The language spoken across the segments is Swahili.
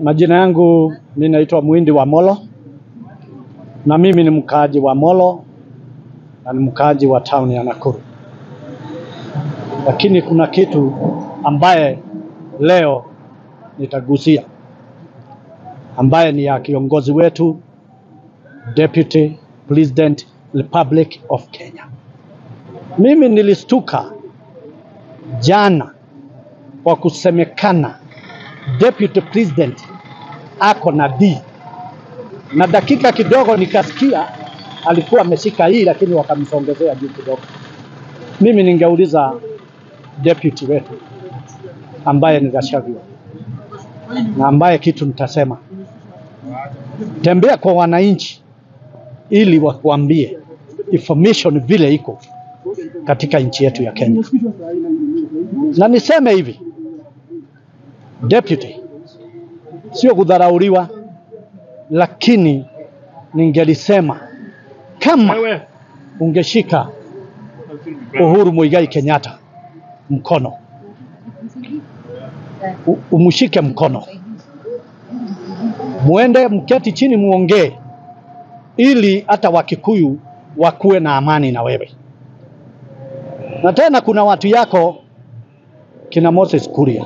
Majina yangu mi naitwa Mwindi wa Molo na mimi ni mkaaji wa Molo na ni mkaaji wa town ya Nakuru, lakini kuna kitu ambaye leo nitagusia ambaye ni ya kiongozi wetu Deputy President Republic of Kenya. Mimi nilistuka jana kwa kusemekana Deputy President ako na D na dakika kidogo nikasikia alikuwa ameshika hii, lakini wakamsongezea juu kidogo. Mimi ningeuliza deputy wetu ambaye ni Gachagua na ambaye kitu nitasema, tembea kwa wananchi ili wakuambie information vile iko katika nchi yetu ya Kenya, na niseme hivi deputy, sio kudharauliwa, lakini ningelisema kama ungeshika Uhuru Muigai Kenyatta mkono, u- umshike mkono, muende mketi chini, muongee, ili hata Wakikuyu wakuwe na amani na wewe. Na tena kuna watu yako kina Moses Kuria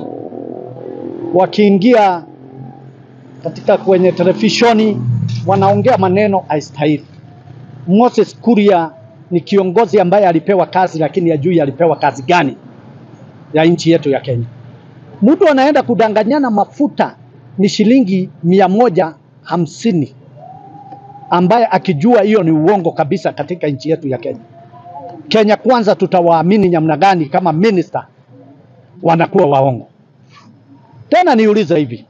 wakiingia katika kwenye televishoni wanaongea maneno haistahili. Moses Kuria ni kiongozi ambaye alipewa kazi, lakini hajui alipewa kazi gani ya nchi yetu ya Kenya. Mtu anaenda kudanganyana mafuta ni shilingi mia moja hamsini ambaye akijua hiyo ni uongo kabisa katika nchi yetu ya Kenya. Kenya kwanza tutawaamini namna gani kama minister wanakuwa waongo? Tena niulize hivi,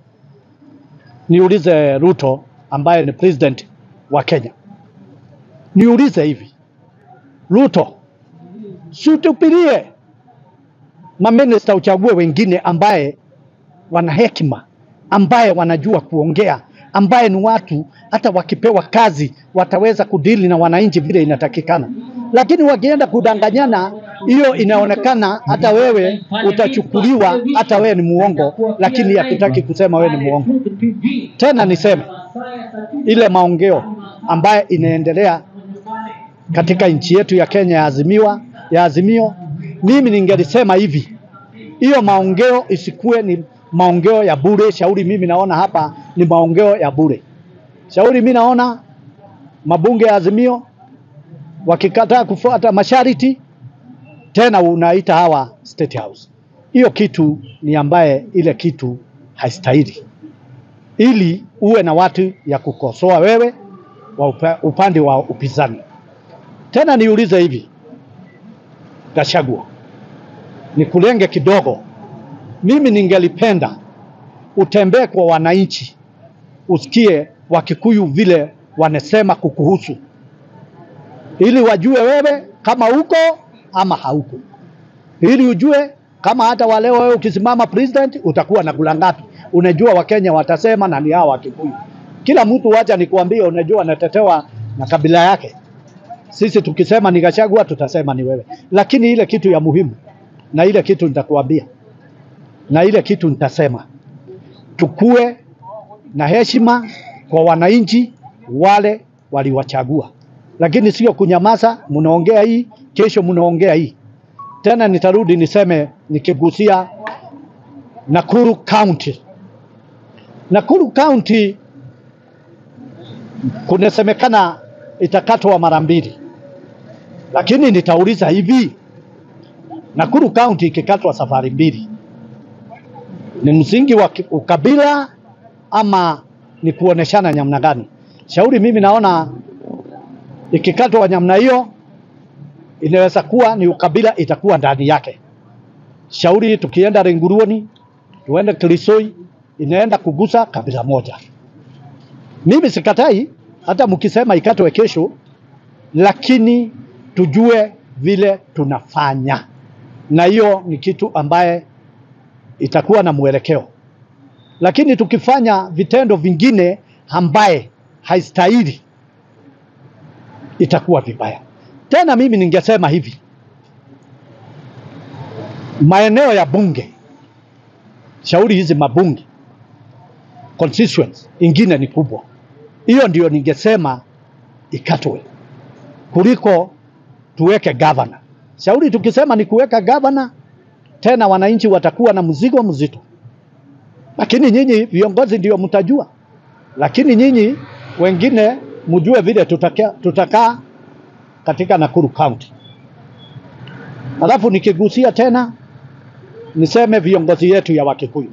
niulize Ruto ambaye ni president wa Kenya, niulize hivi, Ruto, situpilie maminista, uchague wengine ambaye wana hekima, ambaye wanajua kuongea, ambaye ni watu hata wakipewa kazi wataweza kudili na wananchi vile inatakikana. Lakini wakienda kudanganyana, hiyo inaonekana hata wewe utachukuliwa, hata wewe ni muongo, lakini hatutaki kusema wewe ni muongo. Tena niseme ile maongeo ambaye inaendelea katika nchi yetu ya Kenya ya azimiwa ya azimio, mimi ningelisema hivi, hiyo maongeo isikuwe ni maongeo ya bure. Shauri mimi naona hapa ni maongeo ya bure. Shauri mimi naona mabunge ya azimio wakikataa kufuata masharti, tena unaita hawa State House. Hiyo kitu ni ambaye ile kitu haistahili, ili uwe na watu ya kukosoa wewe wa upa, upande wa upinzani. Tena niulize hivi, Gachagua, nikulenge kidogo. Mimi ningelipenda utembee kwa wananchi, usikie Wakikuyu vile wanasema kukuhusu, ili wajue wewe kama uko ama hauko, ili ujue kama hata waleo wewe ukisimama president utakuwa na kula ngapi. Unajua Wakenya watasema na ni hao Wakikuyu. Kila mtu wacha nikuambie, unajua anatetewa na kabila yake. Sisi tukisema ni Gachagua tutasema ni wewe, lakini ile kitu ya muhimu na ile kitu nitakuambia na ile kitu nitasema, tukue na heshima kwa wananchi wale waliwachagua, lakini sio kunyamaza. Mnaongea hii, kesho mnaongea hii tena. Nitarudi niseme nikigusia Nakuru County. Nakuru County kunasemekana itakatwa mara mbili, lakini nitauliza hivi, Nakuru County ikikatwa safari mbili ni msingi wa ki- ukabila ama ni kuoneshana namna gani? Shauri mimi naona ikikatwa namna hiyo inaweza kuwa ni ukabila itakuwa ndani yake. Shauri tukienda Ringuruoni, tuende Kilisoi, inaenda kugusa kabila moja. Mimi sikatai hata mkisema ikatwe kesho, lakini tujue vile tunafanya, na hiyo ni kitu ambaye itakuwa na mwelekeo. Lakini tukifanya vitendo vingine ambaye haistahili, itakuwa vibaya. Tena mimi ningesema hivi, maeneo ya bunge, shauri hizi mabunge constituency ingine ni kubwa. Hiyo ndio ningesema ikatwe kuliko tuweke gavana. Shauri tukisema ni kuweka gavana, tena wananchi watakuwa na mzigo mzito, lakini nyinyi viongozi ndio mtajua, lakini nyinyi wengine mjue vile tutakaa tutaka katika Nakuru County. Alafu nikigusia tena niseme viongozi yetu ya Wakikuyu,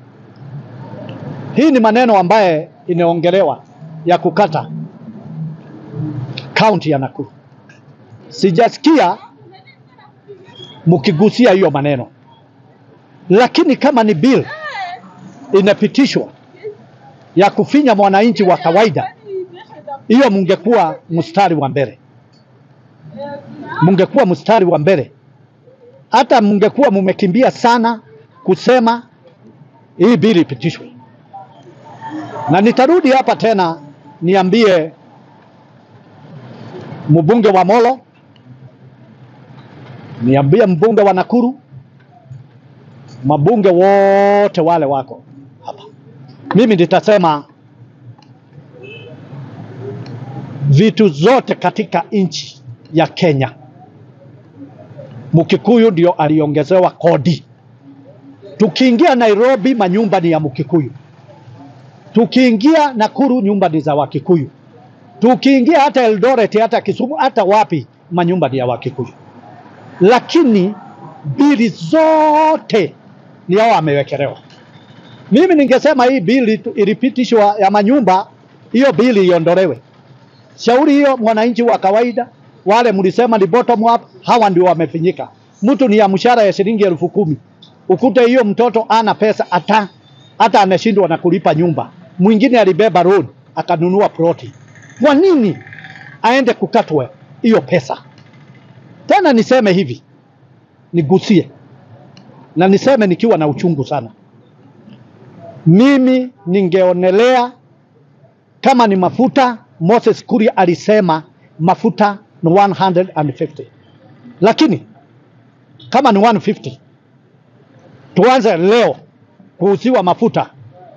hii ni maneno ambaye inaongelewa ya kukata kaunti ya Nakuru. Sijasikia mkigusia hiyo maneno, lakini kama ni bill inapitishwa ya kufinya mwananchi wa kawaida, hiyo mungekuwa mstari wa mbele, mungekuwa mstari wa mbele, hata mungekuwa mumekimbia sana kusema hii bili ipitishwe. Na nitarudi hapa tena niambie mbunge wa Molo, niambie mbunge wa Nakuru, mabunge wote wale wako hapa, mimi nitasema vitu zote katika nchi ya Kenya, Mkikuyu ndio aliongezewa kodi. Tukiingia Nairobi, manyumba ni ya Mkikuyu. Tukiingia Nakuru, nyumba ni za Wakikuyu. Tukiingia hata Eldoret, hata Kisumu, hata wapi, manyumba ni ya Wakikuyu. Lakini bili zote ni hao amewekelewa. Mimi ningesema hii bili tu- ilipitishwa ya manyumba, hiyo bili iondolewe. Shauri hiyo mwananchi wa kawaida, wale mlisema ni bottom up, hawa ndio wamefinyika. Mtu ni ya mshahara ya shilingi elfu kumi ukute hiyo mtoto ana pesa hata hata ameshindwa na kulipa nyumba. Mwingine alibeba road akanunua ploti. Kwa nini aende kukatwe hiyo pesa? Tena niseme hivi, nigusie na niseme nikiwa na uchungu sana. Mimi ningeonelea kama ni mafuta, Moses Kuria alisema mafuta ni 150, lakini kama ni 150 tuanze leo kuuziwa mafuta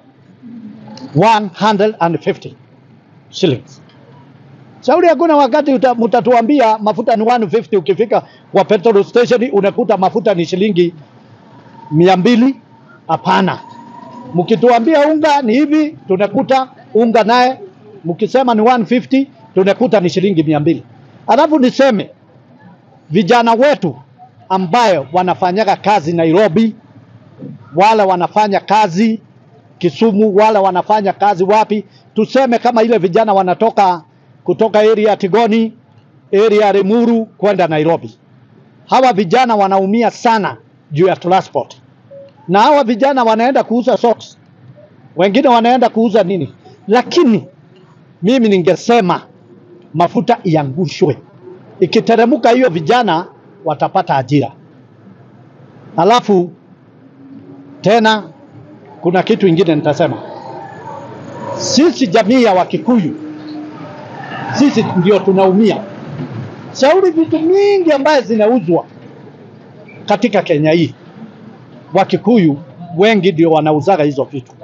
150 shillings. Shauri hakuna wakati uta- mtatuambia mafuta ni 150, ukifika kwa petrol station unakuta mafuta ni shilingi mia mbili. Hapana, mkituambia unga ni hivi, tunakuta unga naye mkisema ni 150 tunakuta ni shilingi mia mbili. Alafu niseme vijana wetu ambayo wanafanyaga kazi Nairobi, wala wanafanya kazi Kisumu, wala wanafanya kazi wapi, tuseme kama ile vijana wanatoka kutoka area ya Tigoni, area ya Limuru kwenda Nairobi. Hawa vijana wanaumia sana juu ya transport, na hawa vijana wanaenda kuuza socks, wengine wanaenda kuuza nini, lakini mimi ningesema mafuta iangushwe, ikiteremuka hiyo vijana watapata ajira. Alafu tena kuna kitu ingine nitasema, sisi jamii ya Wakikuyu, sisi ndio tunaumia. Shauri vitu mingi ambaye zinauzwa katika Kenya hii, Wakikuyu wengi ndio wanauzaga hizo vitu.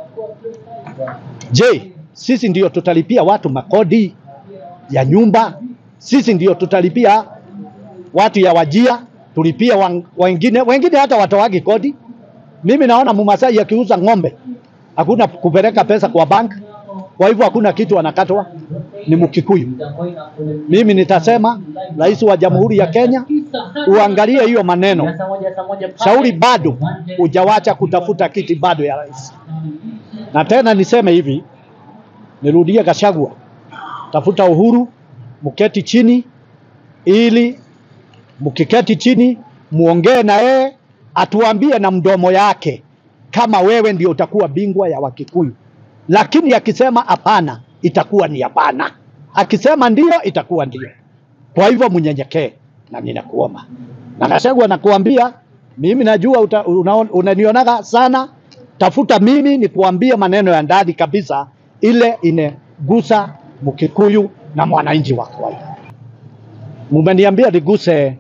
Je, sisi ndio tutalipia watu makodi ya nyumba? Sisi ndio tutalipia watu ya wajia, tulipia wan- wengine wengine hata watawagi kodi. Mimi naona Mumasai akiuza ng'ombe hakuna kupeleka pesa kwa bank, kwa hivyo hakuna kitu anakatwa, ni Mkikuyu. Mimi nitasema rais wa Jamhuri ya Kenya uangalie hiyo maneno. Shauri bado hujawacha kutafuta kiti bado ya rais. Na tena niseme hivi, nirudie Gachagua, tafuta Uhuru, mketi chini, ili mkiketi chini muongee na yeye, atuambie na mdomo yake kama wewe ndio utakuwa bingwa ya Wakikuyu. Lakini akisema hapana, itakuwa ni hapana, akisema ndio, itakuwa ndio. Kwa hivyo mnyenyekee, na ninakuomba na Gachagua, nakuambia mimi najua uta- unaon- unanionaga sana, tafuta mimi nikuambie maneno ya ndani kabisa, ile inegusa Mkikuyu na mwananchi wa kawaida. Mumeniambia niguse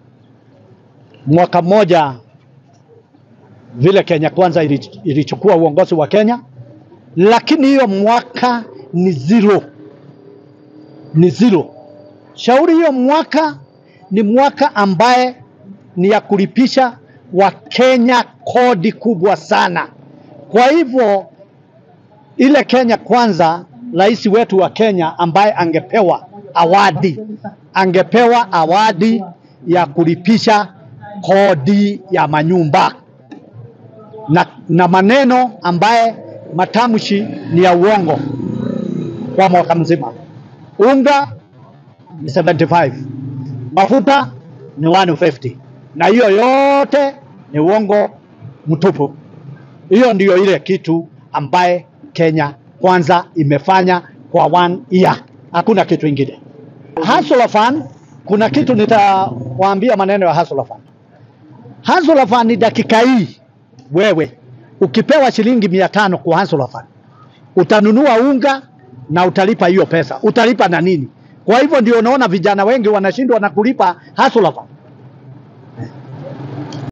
mwaka mmoja vile Kenya Kwanza ili- ilichukua uongozi wa Kenya lakini hiyo mwaka ni zero, ni zero. Shauri hiyo mwaka ni mwaka ambaye ni ya kulipisha Wakenya kodi kubwa sana. Kwa hivyo ile Kenya kwanza, rais wetu wa Kenya ambaye angepewa awadi, angepewa awadi ya kulipisha kodi ya manyumba na, na maneno ambaye matamshi ni ya uongo kwa mwaka mzima. Unga ni 75, mafuta ni 150, na hiyo yote ni uongo mtupu. Hiyo ndiyo ile kitu ambaye Kenya kwanza imefanya kwa one year, hakuna kitu ingine. Hustler Fund, kuna kitu nitawaambia maneno ya Hustler Fund. Hustler Fund ni dakika hii, wewe ukipewa shilingi mia tano kwa Hustler Fund utanunua unga na utalipa hiyo pesa, utalipa na nini? Kwa hivyo ndio unaona vijana wengi wanashindwa na kulipa Hustler Fund.